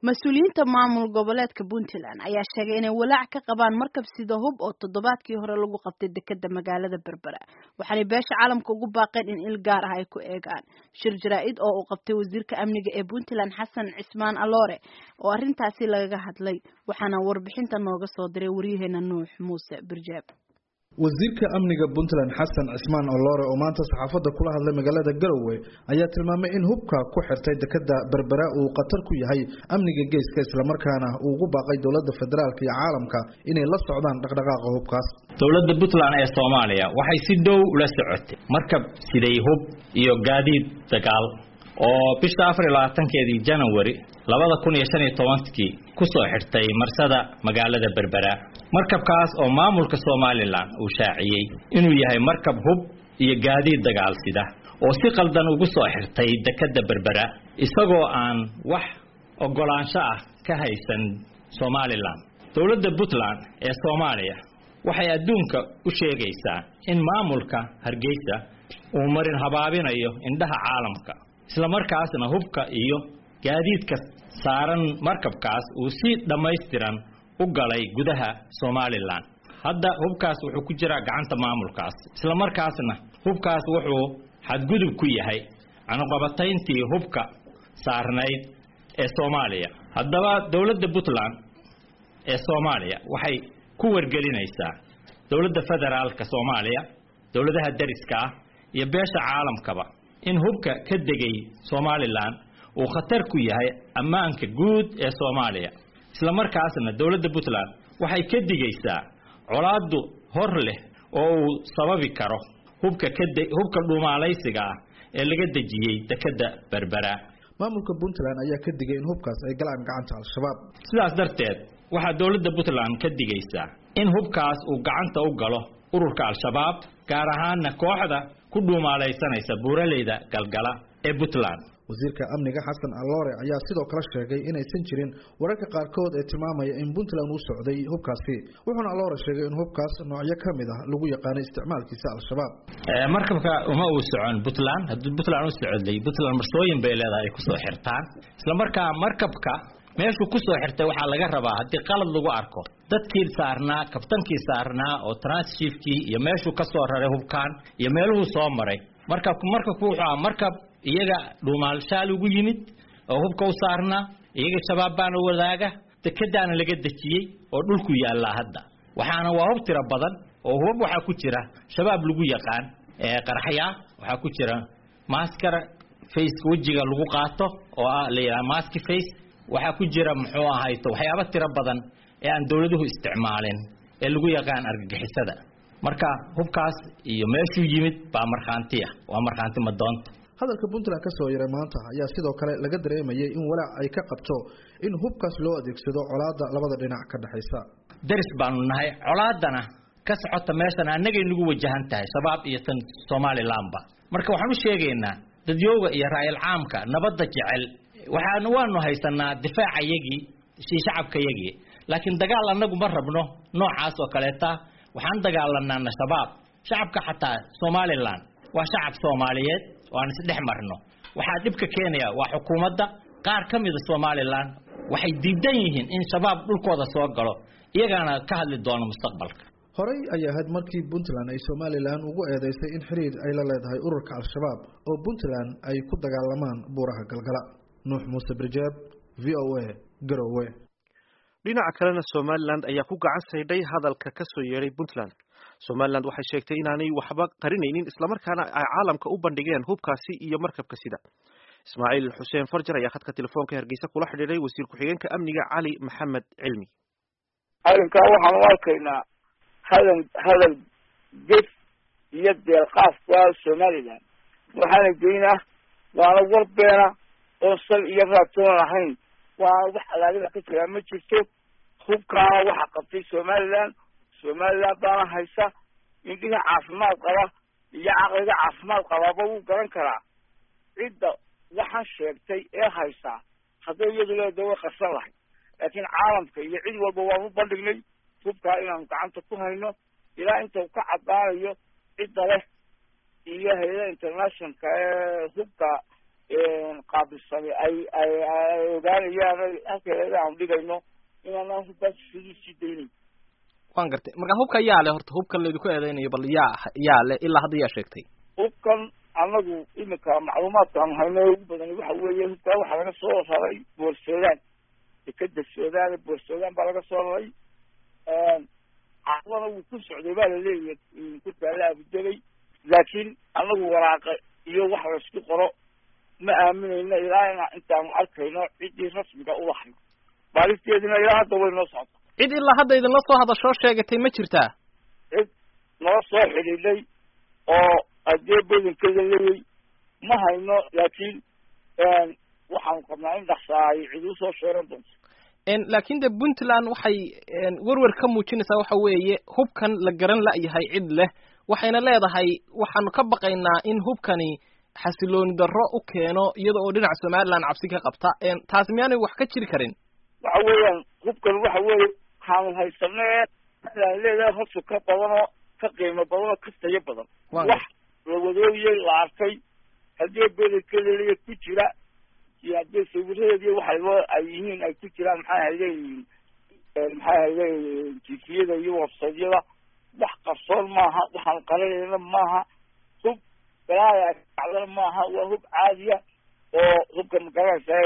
mas-uuliyiinta maamul goboleedka puntland ayaa sheegay inay walaac ka qabaan markab sida hub oo toddobaadkii hore lagu qabtay dekeda magaalada berbera waxaanay beesha caalamka ugu baaqeen in il gaar ah ay ku eegaan shir jaraa-id oo uu qabtay wasiirka amniga ee puntland xasan cismaan aloore oo arrintaasi lagaga hadlay waxaana warbixinta nooga soo diray waryaheena nuux muuse birjaab wasiirka amniga puntland xasan cismaan oloore oo maanta saxaafadda kula hadlay magaalada garowe ayaa tilmaamay in hubka ku xirtay dekeda berbera uu khatar ku yahay amniga geeska islamarkaana uu ugu baaqay dowladda federaalk iyo caalamka inay la socdaan dhaqdhaqaaqa hubkaas dowladda puntland ee soomaaliya waxay si dhow ula socotay markab siday hub iyo gaadiid dagaal oo bisha afar iyo labaatankeedii janawari labada kun iyo shan iyo tobankii kusoo xirtay marsada magaalada berbera markabkaas oo maamulka somalilan uu shaaciyey inuu yahay markab hub iyo gaadiid dagaal sida oo si qaldan ugu soo xirtay dekeda berbera isagoo aan wax ogolaansho ah ka haysan somalilan dowladda puntland ee soomaaliya waxay adduunka u sheegaysaa in maamulka hargeysa uu marin habaabinayo indhaha caalamka islamarkaasna hubka iyo gaadiidka saaran markabkaas uu si dhammaystiran u galay gudaha somalilan hadda hubkaas wuxuu ku jiraa gacanta maamulkaas islamarkaasna hubkaas wuxuu xadgudub ku yahay canuqabatayntii hubka saarnayd ee soomaaliya haddaba dowladda puntland ee soomaaliya waxay ku wargelinaysaa dowladda federaalka soomaaliya dowladaha dariska ah iyo beesha caalamkaba in hubka ka degay somalilan uu khatar ku yahay ammaanka guud ee soomaaliya islamarkaasna dowladda puntland waxay ka digaysaa colaadu hor leh oo uu sababi karo hubka kade hubka dhumaalaysiga ah ee laga dejiyey dekeda berbera maamulka puntland ayaa ka digay in hubkaas ay galaan gacanta al-shabaab sidaas darteed waxaa dowladda puntland ka digaysaa in hubkaas uu gacanta u galo ururka al-shabaab gaar ahaana kooxda ku dhuumaalaysanaysa buuraleyda galgala ee puntland wasiirka amniga xasan aloore ayaa sidoo kale sheegay inaysan jirin wararka qaarkood ee tilmaamaya in puntland uu socday hubkaasi wuxuuna aloore sheegay in hubkaas noocyo ka mid ah lagu yaqaano isticmaalkiisa al-shabaab markabka uma uu socon puntland haddii puntland u socday puntland marsooyin bay leedahay ay kusoo xirtaan islamarkaa markabka meeshuu kusoo xirtay waxaa laga rabaa haddii qalad lagu arko dadkii saarnaa kabtankii saarnaa oo transshifkii iyo meeshuu kasoo raray hubkaan iyo meeluhuu soo maray markabku markabku wuxuu aha markab iyaga dhuumaalshaal ugu yimid oo hubka u saarnaa iyaga shabaab baana wadaaga dekedaana laga dejiyey oo dhulku yaallaa hadda waxaana waa hub tiro badan oo hubab waxaa ku jira shabaab lagu yaqaan qaraxyaa waxaa ku jira maskara faceka wejiga lagu qaato oo ah la yidhaha maski face waxaa ku jira muxuu ahayto waxyaaba tiro badan ee aan dowladuhu isticmaalin ee lagu yaqaan argagixisada marka hubkaas iyo meeshuu yimid baa markhaantiya waa markhaanti madoonta hadalka puntland ka soo yaray maanta ayaa sidoo kale laga dareemayay in walaac ay ka qabto in hubkaas loo adeegsado colaadda labada dhinac ka dhexaysa daris baanu nahay colaadana ka socota meeshan annagay nagu wajahan tahay shabaab iyo tan somalilanba marka waxaan u sheegaynaa dadyooga iyo raayal caamka nabadda jecel waxaan waanu haysanaa difaacayagii shacabkayagii laakiin dagaal annagu ma rabno noocaas oo kaleeta waxaan dagaalanaana shabaab shacabka xataa somalilan waa shacab soomaaliyeed oo aan isdhex marno waxaa dhibka keenaya waa xukuumadda qaar ka mida somalilan waxay diidan yihiin in shabaab dhulkooda soo galo iyagaana ka hadli doono mustaqbalka horey ayay ahayd markii puntland ay somalilan ugu eedeysay in xiriir ay la leedahay ururka al-shabaab oo puntland ay ku dagaalamaan buuraha galgala nuux muuse birjeeb v o a garowe dhinaca kalena somalilan ayaa ku gacan saydhay hadalka ka soo yeedhay puntland somalilan waxay sheegtay inaanay waxba qarinaynin islamarkaana ay caalamka u bandhigeen hubkaasi iyo markabka sida ismaaciil xuseen farjar ayaa khadka telefoonka hargeysa kula xidhiidhay wasiir ku-xigeenka amniga cali maxamed cilmi arrinkaa waxaan u arkaynaa hadal hadal gef iyo deelqaaf ku ah somalilan waxaana geynaa waana warbeena oon sal iyo raatoon ahayn waana wax alaaliba ka jiraa ma jirto hubkaana waxa qabtay somalilan somalilan baana haysa indhiga caafimaad qaba iyo caqliga caafimaad qabaaba wuu garan karaa cidda waxaan sheegtay ee haysaa hadday iyadu leeda way qarsan lahay laakiin caalamka iyo cid walba waan u bandhignay hubkaa inaanu gacanta ku hayno ilaa inta u ka caddaanayo cidda leh iyo hay-ada internationalka ee hubka qaabilsani ay ay ay ogaanayaan halkeeda aan dhigayno inaanaan hubkaas sidii sii daynayn waan gartay marka hubka yaa le horta hubkan laydinku eedeynayo bal yaa yaa le ilaa hadda yaa sheegtay hubkan anagu iminka macluumaadkaan hayno ugu badan waxa weeye hubkaa waxaa laga soo raray boorsoodaan dekeda soodaan boorsoodaan baa laga soo raray caqdana wuu ku socday baa laleeyahay ku taala abudabay laakiin anagu waraaqa iyo wax laysku qoro ma aaminayno ilaa ina intaanu arkayno ciddii rasmiga ulahay baalisteedina ilaa hadda way noo socota cid ilaa hadda idinla soo hadashoo sheegatay ma jirtaa cid noo soo xidhiidhay oo adee badankeeda leeyay ma hayno laakiin waxaanu qabnaa in dhaksaa ay cid usoo sheeran doonto laakin de puntland waxay werwer ka muujinaysaa waxa weeye hubkan la garan la-yahay cid leh waxayna leedahay waxaanu ka baqaynaa in hubkani xasilooni darro u keeno iyada oo dhinaca somaliland cabsi ka qabta taasi miyaanay wax ka jiri karin waxa weeyaan hubkan waxa weeye waxaanu haysanee aan leedahay hosu ka badanoo ka qiimo badanoo ka tayo badan wax la wadoogiyey la arkay haddii bedelkeedaliya ku jira iyo haddii sawiradeedi waxay loo ay yihiin ay ku jiraan maxay hayleeyihiin maxay hayleeyihiin tifiyada iyo websaydyada wax qarsoon maaha waxaan qaranayna maaha hub galaaya kacdana maaha waa hub caadiya oo hubka magaranaysa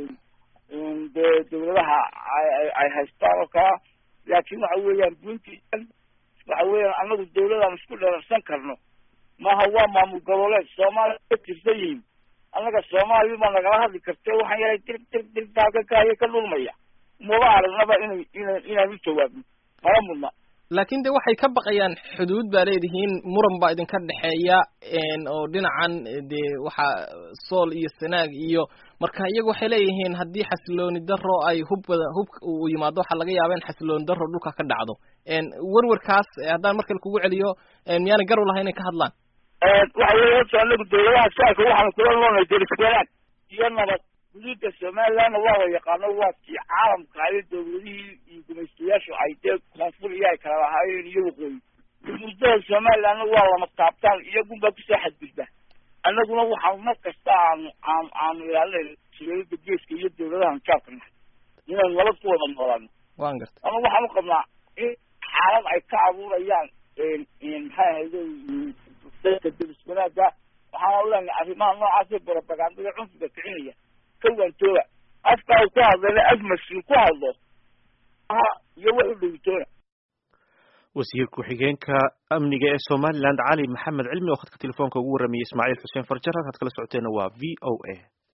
dee dawladaha ay haystaan oo kala laakiin waxa weeyaan puntland waxa weeyaan anagu dawladaan isku dherarsan karno maaha waa maamul goboleed soomaaliya ka tirsan yihiin annaga soomaaliya ma nagala hadli karte waxaan yahay dir dir dirtaakakaayo ka dhulmaya maba aragnaba inay ina inaan u jawaabno mala mudna laakin de waxay ka baqayaan xuduud baa leedihiin muran baa idinka dhexeeya oo dhinacan dee waxa sool iyo sanaag iyo marka iyagu waxay leeyihiin haddii xasilooni daro ay hub bada hub uu yimaado waxaa laga yaaba in xasilooni daro dhulka ka dhacdo werwerkaas haddaan markale kugu celiyo miyaanay gar u lahay inay ka hadlaan waxa weeye horta anagu dawladaha shacabka waxaanu kula noolnay deriswanaag iyo nabad xuduudda somalilandna waa la yaqaano waa kii caalamka ayo dawladihii iyo gumaystayaashu ay dee koonfur iyo ay kala lahaayeen iyo waqooyi xuduudada somalilandna waa lama taabtaan iyagunbaa kusoo xadgudba annaguna waxaanu mar kasta aanu aanu aanu ilaalinayna siyaalada geeska iyo dawladahan jaabka nahay inaynu nabad ku wada noolaano wan garta ama waxaan u qabnaa in xaalad ay ka abuurayaan maxay ahayde dadka deris wanaaga waxaana uleenahay arrimaha noocaasee barabagandada cunfiga kicinaya ka waantooga afka u ku hadlayna af mas-uul ku hadlo aha iyo wax u dhowitoona wasiir ku-xigeenka amniga ee somaliland cali maxamed cilmi oo khadka telefoonka ugu warramayay ismaaciil xuseen farjar halkaad kala socoteena waa v o a